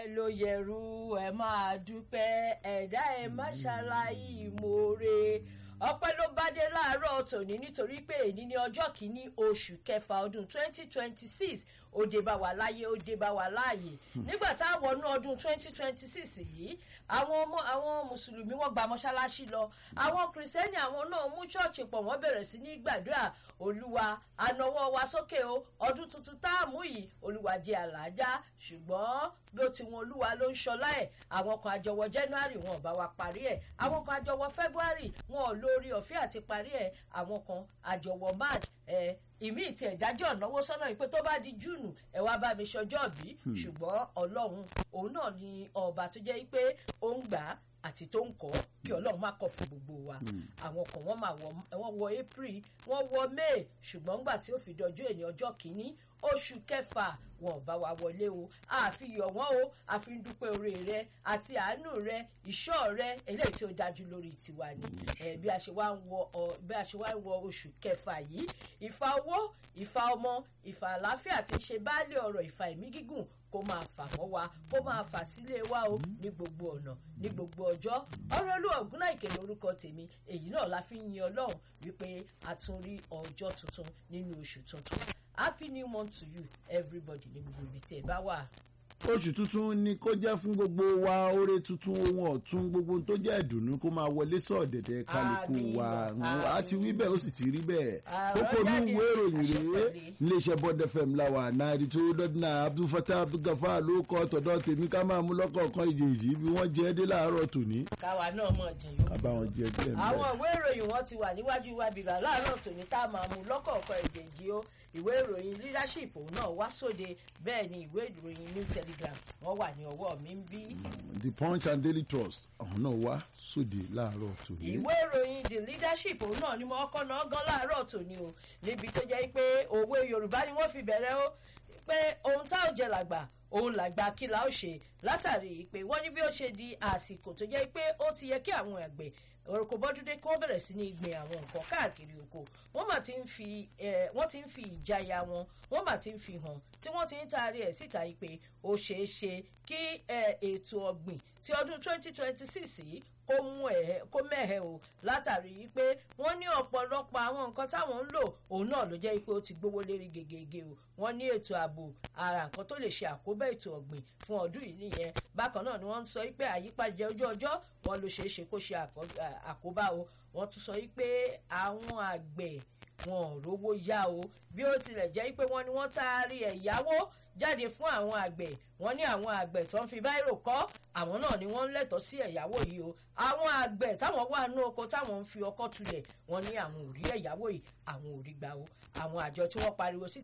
ọpẹ́ ló yẹrù ẹ máa dúpẹ́ ẹ̀dá ẹ má ṣàlàyé ìmoore ọpẹ́ ló bá dé láàárọ̀ tòní nítorí pé èyí ní ọjọ́ kìíní oṣù kẹfà ọdún twenty twenty six ó dé bá wa láyé ó dé bá wa láàyè nígbà tá a wọnú ọdún twenty twenty six yìí àwọn ọmọ àwọn mùsùlùmí wọn gba mọ́ṣáláṣí lọ àwọn kìrìsìtẹ́nì àwọn náà mú ṣọ́ọ̀ṣì pọ̀ wọ́n bẹ̀rẹ̀ sí ní gbàdúrà olúwa ànáwọ́ wa sókè o ọdún tuntun tá a mú yìí olúwa jẹ́ àlàájá ṣùgbọ́n ló ti wọn olúwa ló ń ṣọlá ẹ̀ àwọn kan àjọwọ́ january wọn ò bá wa parí ẹ̀ àwọn kan àjọwọ́ february wọn ò lórí ọ̀fẹ́ àti parí ẹ̀ àwọn kan àjọwọ́ march ẹ̀ ìmí ìtì ẹ̀dájọ́ ìnáwó sọ́nà yìí pé tó bá di júùnù ẹ̀ wá bá mi ṣọjọ́ bí ṣùgbọ́n ọlọ́run òun náà ni ọba tó jẹ́ pé ó ń gbà á àti tó ń kọ́ kí ọlọ́run má kọ̀ fún gbogbo wa àwọn kan wọ́n máa wọ wọ́n wọ april wọ́n wọ may ṣùgbọ́n ńgbà tí ó fi dọjọ́ èní ọjọ́ kìíní oṣù kẹfà wọn ò bá wa wọlé o àfihàn wọn o àfi ń dúpẹ́ oore rẹ àti àánú rẹ ìṣọ́ rẹ eléyìí tí ó dájú lórí tiwa ni ẹ bí a ṣe wá ń wọ ọ bí a ṣe wá ń wọ oṣù kẹfà yìí ìfà owó ìfà ọmọ ìfà àlàáfíà ti ṣe baálé ọ̀rọ̀ ìfà ẹ̀mí gígùn kó máa fà mọ́ wa kó máa fà sílé wa o ní gbogbo ọ̀nà ní gbogbo ọjọ́ ọ̀rọ̀ olú ọ̀gúnná ìkè lórúkọ tèmi èyí náà la fi ń yin ọlọ́run wípé a tún rí ọjọ́ tuntun nínú oṣù tuntun happy new month to you everybody ní gbogbo ibi tí ẹ bá wà. oṣù tuntun ni kó jẹ́ fún gbogbo wa oore tuntun ohun ọ̀tún gbogbo tó jẹ́ ìdùnnú kó máa wọlé sọ̀dẹ̀dẹ̀ kálukú wa a ti wí bẹ́ẹ̀ ó sì ti rí bẹ́ẹ̀ kókó ní ìwé ìròyìn rèé iléeṣẹ́ bond fm láwa náírà tó dọ́dínà abdulfatah abdulgafar ló kọ́ tọ̀dọ̀ tèmi ká máa mú lọ́kọ̀ọ̀kan ìjèjì bí wọ́n jẹ́ dé láàárọ̀ tòní. káwa náà mọ̀ jẹ̀yọ́. ká bá wọn jẹ díẹ̀ mẹ́rẹ̀. àwọn ìwé ìròyìn wọn ti wà níwájú wa bìbà láàárọ̀ tòní tá a máa mú lọ́kọ̀ọ̀kan ìjèjì o ìwé ìròyìn leadership òun náà wá sóde bẹ́ẹ̀ ni ìwé ìròyìn new telegram wọ́n wà ní ọwọ́ mi ń bí. the punch and daily trust àwọn náà wá sóde láàárọ̀ tòní. ìwé ìròyìn the leadership òun náà ni mo kọ́ náà gan láàárọ̀ tòní o níbi tó jẹ́ pé òwe yorùbá ni wọ́n fi bẹ̀rẹ̀ o pé ohun tá ò jẹ làgbà òun làgbà kí la ó ṣe látàrí pé wọ́n ní bí ó ṣe di àsìkò tó jẹ́ pé ó ti yẹ kí àwọn àgbẹ̀ orúkọ bọ́dúndé kí wọ́n bẹ̀rẹ̀ sí ní gbin àwọn nǹkan káàkiri oko wọ́n mà ti ń fi wọ́n ti ń fi ìjayà wọn wọ́n mà ti ń fi hàn tí wọ́n ti ń taari ẹ̀ síta yìí pé ó ṣeé ṣe kí ètò ọ̀gbìn ti ọdún 2026 yìí kó mú ẹ kó mẹ́hẹ̀ o látàrí pé wọ́n ní ọ̀pọ̀lọpọ̀ àwọn nǹkan táwọn ń lò òun náà ló jẹ́ pé ó ti gbówó lérí gegege o wọ́n ní ètò ààbò ara nǹkan tó lè ṣe àkóbá ètò ọ̀gbìn fún ọdún yìí nìyẹn bákan náà ni wọ́n ń sọ pé àyípadà ojú ọjọ́ wọn ló ṣeé ṣe kó ṣe àkóbá o wọ́n tún sọ pé àwọn àgbẹ̀ wọn ò rówó yá o bí ó tilẹ̀ jẹ́ pé wọ́n ní wọ́n taari ẹ̀yáwó jáde fún àwọn àgbẹ̀ wọ́n ní àwọn àgbẹ̀ tó ń fi báírò kọ́ àwọn náà ni wọ́n ń lẹ́tọ̀ọ́ sí ẹ̀yáwó yìí o àwọn àgbẹ̀ táwọn wà nú oko táwọn ń fi ọkọ́ tulẹ̀ wọ́n ní àwọn ò rí ẹ̀yáwó yìí àwọn ò rí gbà o àwọn àjọ tí wọ́n pariwo sí